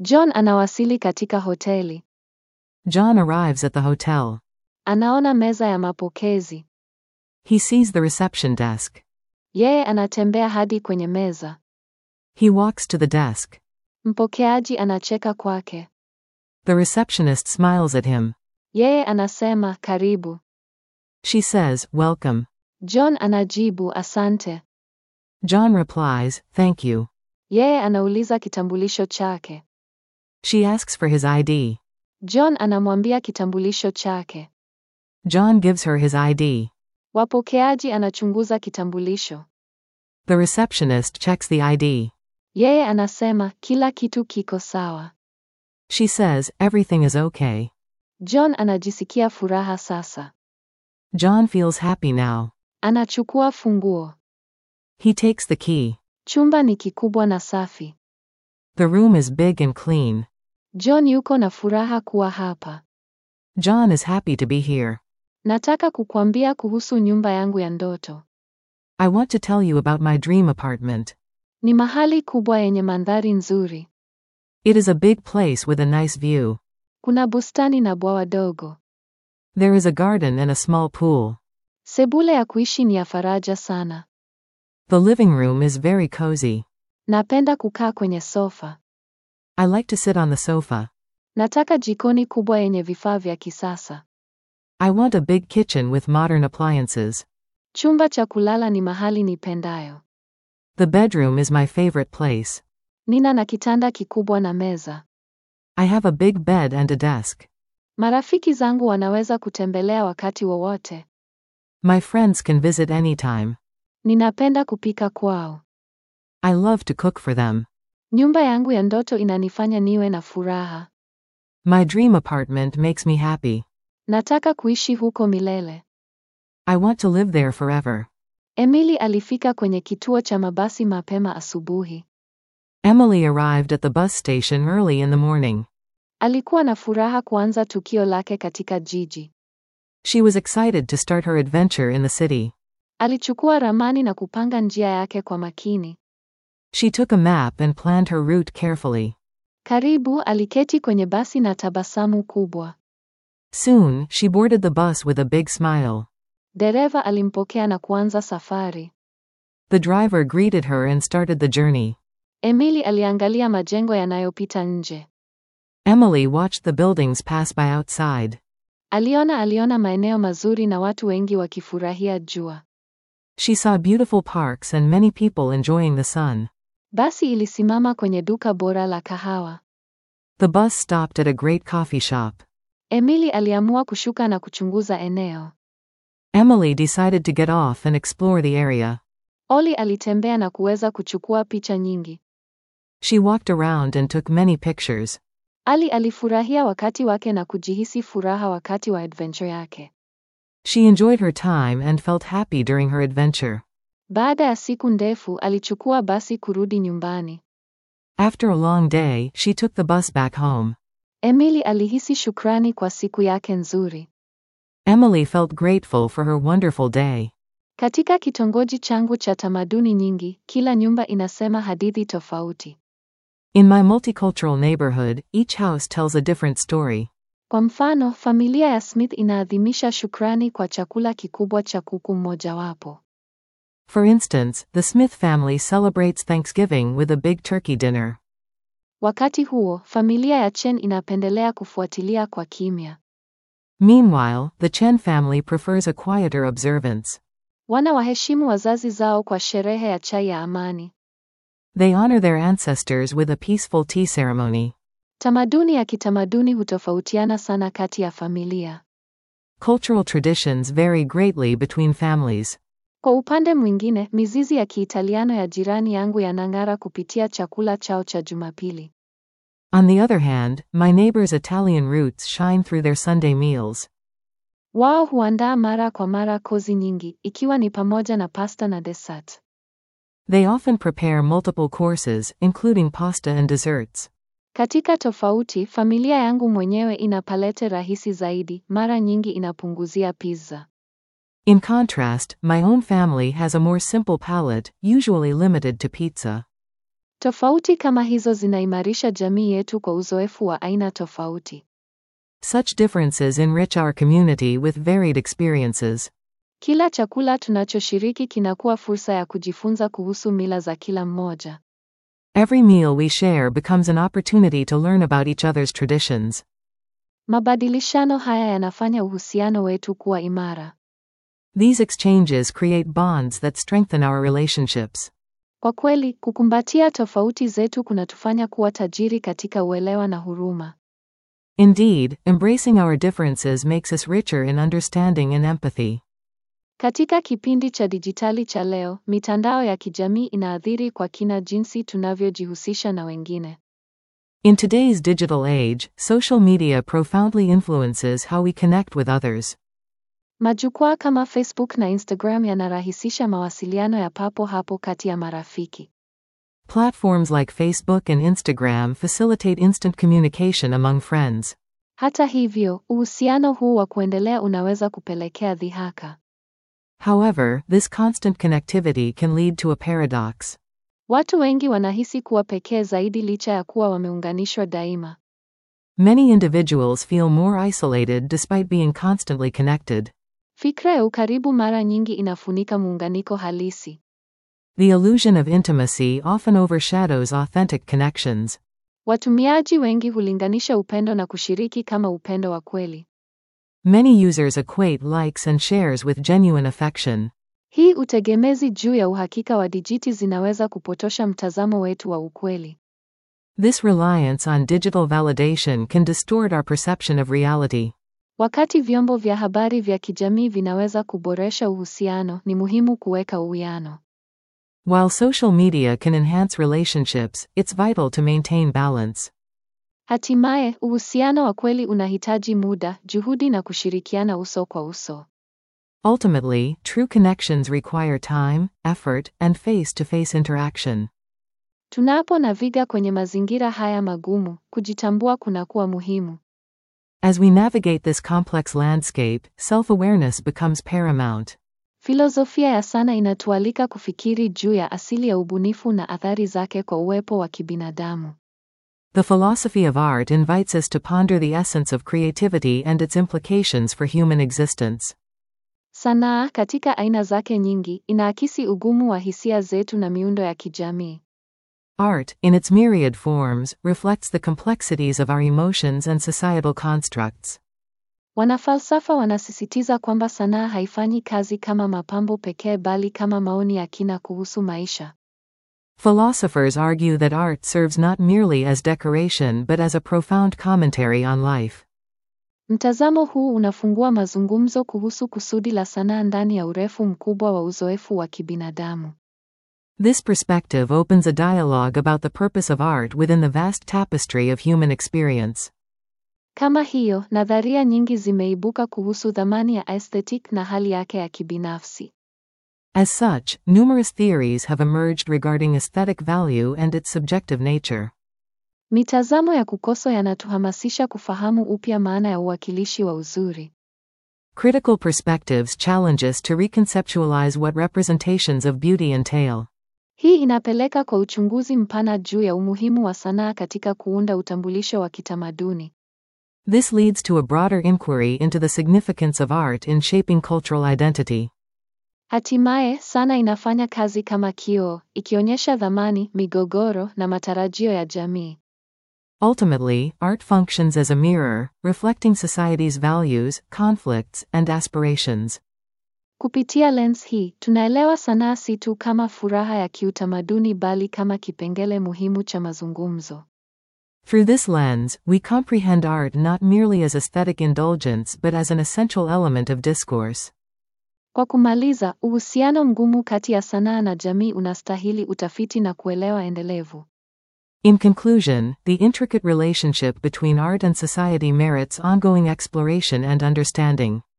John anawasili katika hoteli. John arrives at the hotel. Anaona meza ya mapokezi. He sees the reception desk. Yeye anatembea hadi kwenye meza. He walks to the desk. Mpokeaji anacheka kwake. The receptionist smiles at him. Yeye anasema karibu. She says, Welcome. John anajibu asante. John replies, Thank you. Yeye anauliza kitambulisho chake. She asks for his ID. John anamwambia kitambulisho chake. John gives her his ID. Wapokeaji anachunguza kitambulisho. The receptionist checks the ID. Yeye anasema kila kitu kiko sawa. She says, Everything is okay. John anajisikia furaha sasa. John feels happy now. Anachukua funguo. He takes the key. Chumba ni kikubwa na safi. The room is big and clean. John yuko na furaha kuwa hapa. John is happy to be here. Nataka kukwambia kuhusu nyumba yangu ya ndoto. I want to tell you about my dream apartment. Ni mahali kubwa yenye mandhari nzuri. It is a big place with a nice view. Kuna bustani na bwawa dogo. There is a garden and a small pool. Sebule ya kuishi ni ya faraja sana. The living room is very cozy. Napenda kukaa kwenye sofa. I like to sit on the sofa. Nataka jikoni kubwa yenye vifaa vya kisasa. I want a big kitchen with modern appliances. Chumba cha kulala ni mahali nipendayo. The bedroom is my favorite place. Nina na kitanda kikubwa na meza. I have a big bed and a desk. Marafiki zangu wanaweza kutembelea wakati wowote. My friends can visit anytime. Ninapenda kupika kwao. I love to cook for them. Nyumba yangu ya ndoto inanifanya niwe na furaha. My dream apartment makes me happy. Nataka kuishi huko milele. I want to live there forever. Emily alifika kwenye kituo cha mabasi mapema asubuhi. Emily arrived at the bus station early in the morning. Alikuwa na furaha kuanza tukio lake katika jiji. She was excited to start her adventure in the city. Alichukua ramani na kupanga njia yake kwa makini. She took a map and planned her route carefully. Karibu aliketi kwenye basi na tabasamu kubwa. Soon, she boarded the bus with a big smile. Dereva alimpokea na kuanza safari. The driver greeted her and started the journey. Emily aliangalia majengo yanayopita nje. Emily watched the buildings pass by outside. Aliona aliona maeneo mazuri na watu wengi wakifurahia jua. She saw beautiful parks and many people enjoying the sun. Basi ilisimama kwenye duka bora la kahawa. The bus stopped at a great coffee shop. Emily aliamua kushuka na kuchunguza eneo. Emily decided to get off and explore the area. Oli alitembea na kuweza kuchukua picha nyingi. She walked around and took many pictures. Ali alifurahia wakati wake na kujihisi furaha wakati wa adventure yake. She enjoyed her time and felt happy during her adventure. Baada ya siku ndefu, alichukua basi kurudi nyumbani. After a long day, she took the bus back home. Emily alihisi shukrani kwa siku yake nzuri. Emily felt grateful for her wonderful day. Katika kitongoji changu cha tamaduni nyingi, kila nyumba inasema hadithi tofauti. In my multicultural neighborhood, each house tells a different story. Kwa mfano, familia ya Smith inaadhimisha shukrani kwa chakula kikubwa cha kuku mmojawapo. For instance, the Smith family celebrates Thanksgiving with a big turkey dinner. Wakati huo, familia ya Chen inapendelea kufuatilia kwa kimya. Meanwhile, the Chen family prefers a quieter observance. Wana waheshimu wazazi zao kwa sherehe ya chai ya amani. They honor their ancestors with a peaceful tea ceremony. Tamaduni ya kitamaduni hutofautiana sana kati ya familia. Cultural traditions vary greatly between families. Kwa upande mwingine, mizizi ya Kiitaliano ya jirani yangu yanang'ara kupitia chakula chao cha Jumapili. On the other hand, my neighbor's Italian roots shine through their Sunday meals. Wao huandaa mara kwa mara kozi nyingi, ikiwa ni pamoja na pasta na dessert. They often prepare multiple courses, including pasta and desserts. Katika tofauti, familia yangu mwenyewe ina palete rahisi zaidi, mara nyingi inapunguzia pizza. In contrast, my own family has a more simple palate, usually limited to pizza. Tofauti kama hizo zinaimarisha jamii yetu kwa uzoefu wa aina tofauti. Such differences enrich our community with varied experiences. Kila chakula tunachoshiriki kinakuwa fursa ya kujifunza kuhusu mila za kila mmoja. Every meal we share becomes an opportunity to learn about each other's traditions. Mabadilishano haya yanafanya uhusiano wetu kuwa imara. These exchanges create bonds that strengthen our relationships. Kwa kweli, kukumbatia tofauti zetu kunatufanya kuwa tajiri katika uelewa na huruma. Indeed, embracing our differences makes us richer in understanding and empathy. Katika kipindi cha dijitali cha leo, mitandao ya kijamii inaathiri kwa kina jinsi tunavyojihusisha na wengine. In today's digital age, social media profoundly influences how we connect with others. Majukwaa kama Facebook na Instagram yanarahisisha mawasiliano ya papo hapo kati ya marafiki. Platforms like Facebook and Instagram facilitate instant communication among friends. Hata hivyo, uhusiano huu wa kuendelea unaweza kupelekea dhihaka. However, this constant connectivity can lead to a paradox. Watu wengi wanahisi kuwa pekee zaidi licha ya kuwa wameunganishwa daima. Many individuals feel more isolated despite being constantly connected. Fikra ya ukaribu mara nyingi inafunika muunganiko halisi. The illusion of intimacy often overshadows authentic connections. Watumiaji wengi hulinganisha upendo na kushiriki kama upendo wa kweli. Many users equate likes and shares with genuine affection. Hii utegemezi juu ya uhakika wa dijiti zinaweza kupotosha mtazamo wetu wa ukweli. This reliance on digital validation can distort our perception of reality. Wakati vyombo vya habari vya kijamii vinaweza kuboresha uhusiano, ni muhimu kuweka uwiano. While social media can enhance relationships, it's vital to maintain balance. Hatimaye, uhusiano wa kweli unahitaji muda, juhudi na kushirikiana uso kwa uso. Ultimately, true connections require time, effort, and face to face interaction. Tunapo naviga kwenye mazingira haya magumu, kujitambua kunakuwa muhimu. As we navigate this complex landscape, self awareness becomes paramount. Filosofia ya sana inatualika kufikiri juu ya asili ya ubunifu na athari zake kwa uwepo wa kibinadamu. The philosophy of art invites us to ponder the essence of creativity and its implications for human existence. Sanaa katika aina zake nyingi inaakisi ugumu wa hisia zetu na miundo ya kijamii. Art, in its myriad forms, reflects the complexities of our emotions and societal constructs. Wanafalsafa wanasisitiza kwamba sanaa haifanyi kazi kama mapambo pekee bali kama maoni ya kina kuhusu maisha. Philosophers argue that art serves not merely as decoration but as a profound commentary on life. Mtazamo huu unafungua mazungumzo kuhusu kusudi la sanaa ndani ya urefu mkubwa wa uzoefu wa kibinadamu. This perspective opens a dialogue about the purpose of art within the vast tapestry of human experience. Kama hiyo, nadharia nyingi zimeibuka kuhusu thamani ya aesthetic na hali yake ya kibinafsi. As such, numerous theories have emerged regarding aesthetic value and its subjective nature. Mitazamo ya kukoso yanatuhamasisha kufahamu upya maana ya uwakilishi wa uzuri. Critical perspectives challenge us to reconceptualize what representations of beauty entail. Hii inapeleka kwa uchunguzi mpana juu ya umuhimu wa sanaa katika kuunda utambulisho wa kitamaduni. This leads to a broader inquiry into the significance of art in shaping cultural identity. Hatimaye, sana inafanya kazi kama kioo, ikionyesha thamani, migogoro na matarajio ya jamii. Ultimately, art functions as a mirror, reflecting society's values, conflicts, and aspirations. Kupitia lens hii, tunaelewa sanaa si tu kama furaha ya kiutamaduni bali kama kipengele muhimu cha mazungumzo. Through this lens, we comprehend art not merely as aesthetic indulgence but as an essential element of discourse. Kwa kumaliza, uhusiano mgumu kati ya sanaa na jamii unastahili utafiti na kuelewa endelevu. In conclusion, the intricate relationship between art and society merits ongoing exploration and understanding.